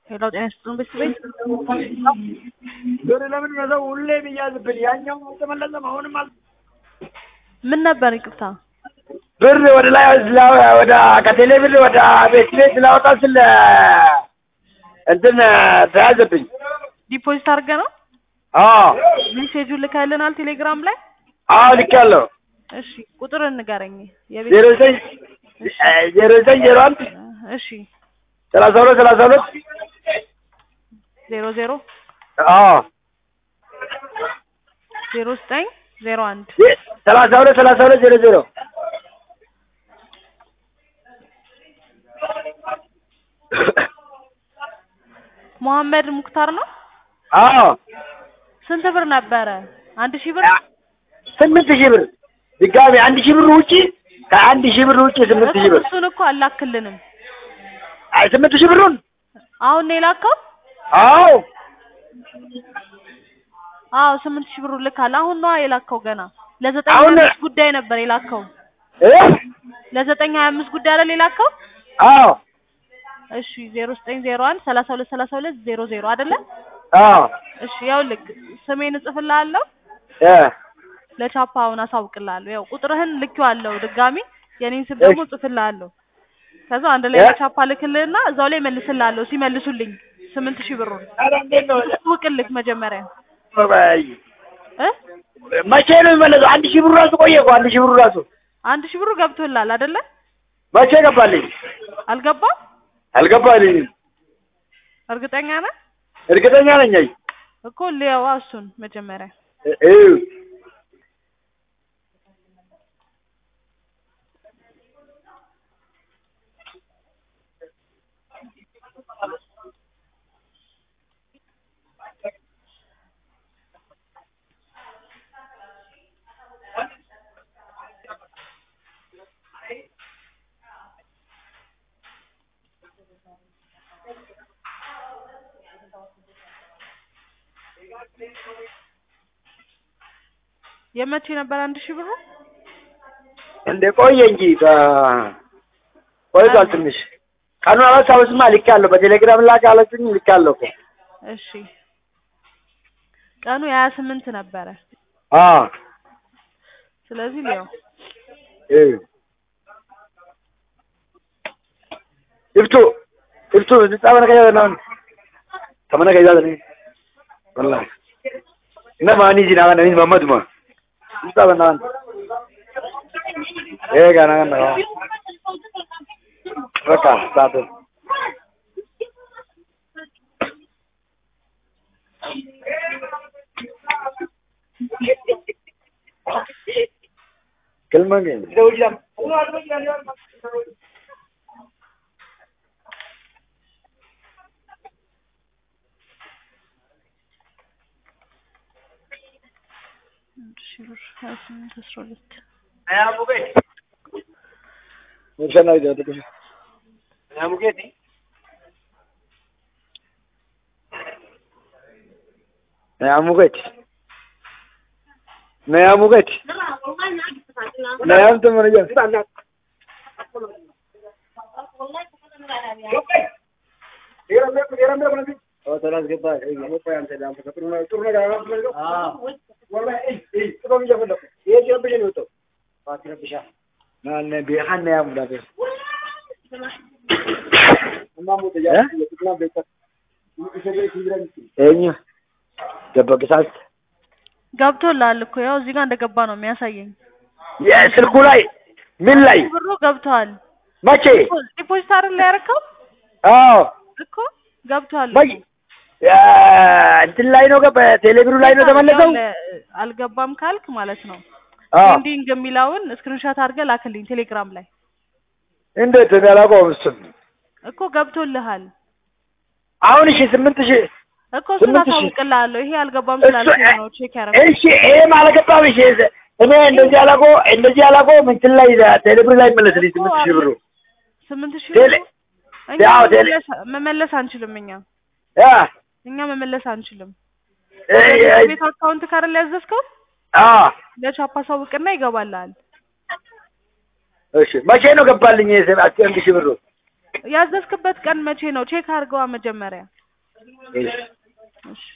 ሄሎ ጤና ይስጥልን ቤተሰቤት ብር ለምን ነው ሁሌ የሚያዝብን? ያኛው አልተመለሰም። አሁንም አል ምን ነበር ይቅርታ ብር ወደ ላይ ስላ- ወደ ከቴሌ ብር ወደ ቤት ቤት ስላወጣ ስለ እንትን ተያዘብኝ። ዲፖዚት አድርገ ነው አዎ ሜሴጁን ልከልናል ቴሌግራም ላይ አዎ ልኬያለሁ። እሺ ቁጥር እንገረኝ የቤት ዜሮ ዘጠኝ ዜሮ ዘጠኝ ዜሮ አንድ እሺ ሰላሳ ሁለት ሰላሳ ሁለት ዜሮ ዜሮ አዎ ዜሮ ዘጠኝ ዜሮ አንድ ሰላሳ ሁለት ሰላሳ ሁለት ዜሮ ዜሮ መሐመድ ሙክታር ነው አዎ ስንት ብር ነበረ አንድ ሺህ ብር ስምንት ሺህ ብር ድጋሚ አንድ ሺህ ብር ውጪ ከአንድ ሺህ ብር ውጪ ስምንት ሺህ ብር እሱን እኮ አላክልንም አይ ስምንት ሺህ ብሩን አሁን ነው የላከው አዎ አዎ ስምንት ሺህ ብሩ ልካል አሁን ነዋ የላከው ገና ለዘጠኝ አሁን- ሀያ አምስት ጉዳይ ነበር የላከው እ ለዘጠኝ ሀያ አምስት ጉዳይ አይደል የላከው አዎ እሺ ዜሮ ዘጠኝ ዜሮ አንድ ሰላሳ ሁለት ሰላሳ ሁለት ዜሮ ዜሮ አይደለ አዎ እሺ ያው ልክ ስሜን እጽፍልሃለሁ እ ለቻፓ አሁን አሳውቅልሃለሁ ያው ቁጥርህን ልኬዋለሁ ድጋሚ የኔን ስም ደግሞ እጽፍልሃለሁ ከዛ አንድ ላይ እ? ለቻፓ ልክልህና እዛው ላይ መልስልሃለሁ ሲመልሱልኝ ስምንት ሺህ ብሩን ኧረ እንዴት ነው አሳውቅልህ መጀመሪያ በይ እ መቼ ነው የሚመለሰው? አንድ ሺህ ብሩ ራሱ ቆየ እኮ አንድ ሺህ ብሩ ራሱ አንድ ሺህ ብሩ ገብቶልሃል አይደለ መቼ ገባልኝ? አልገባም አልገባልኝም። እርግጠኛ ነህ እርግጠኛ ነኝ። አይ እኮ ሊያዋ እሱን መጀመሪያ እ- እ የመቼ ነበር አንድ ሺህ ብሩ እንደ ቆየ እንጂ በ- ቆይቷል ትንሽ ቀኑን አላስታውስማ። ልኬያለሁ በቴሌግራም ላክ አለችኝ። ልኬያለሁ እኮ እሺ ቀኑ የሀያ ስምንት ነበረ አዎ ስለዚህ ሊያው እ ይፍቱ ይፍቱ ጻበነ ከያ ነው ተመነ ከያ ነው والله na ma ni jina na ni Muhammad ma ጻበና eh ga na na በቃ ሳት كلمة አንድ ሺህ ብር ሀያ ስምንት አስራ ሁለት مش انا اذا بدك يا مقيتي يا مقيتي ما يا مقيتي ما يا انت من جنب هو ثلاث قطع هو بيان تدام فكرنا ترنا قاعد اه والله اي اي تقوم يا فندق ايه جنب جنوتو فاكر بشا نعم بيحنا يا مدافع eenyu ገበግሳት ገብቶልሃል እኮ ያው እዚህ ጋር እንደገባ ነው የሚያሳየኝ የስልኩ ላይ ምን ላይ ብሩ ገብቷል መቼ ዲፖዚት አይደል ላይ ያደረከው አዎ እኮ ገብቷል በይ እንትን ላይ ነው ገባ ቴሌብሩ ላይ ነው ተመለሰው ይኸውልህ፣ አልገባም ካልክ ማለት ነው አዎ ፔንዲንግ የሚለውን ስክሪንሾት አድርገህ ላክልኝ ቴሌግራም ላይ እንዴት እኔ አላውቀውም እሱን እኮ ገብቶልሃል አሁን እሺ ስምንት ሺህ እኮ እሱን ስምንት ሺህ አሳውቅልሃለሁ ይሄ አልገባም እሱ ስላልኩኝ ነው ቼክ ያደረኩት እሺ ይሄም አልገባም እሺ እኔ እንደዚህ አላቆ እንደዚህ አላቆ እንትን ላይ ቴሌብሩ ላይ መለስልኝ ስምንት ሺህ ብሩ ስምንት ሺህ ቴሌ ብሩ እኛ ያው ቴሌ መመለስ- መመለስ አንችልም እኛ ያ እኛ መመለስ አንችልም እ- እ- ቤት አካውንት ካርል ያዘዝከው አ ለቻፓ ሳውቅና ይገባልሃል እሺ መቼ ነው ገባልኝ ይሄ አንድ ሺህ ብሩ ያዘዝክበት ቀን መቼ ነው ቼክ አድርገዋ መጀመሪያ እሺ እሺ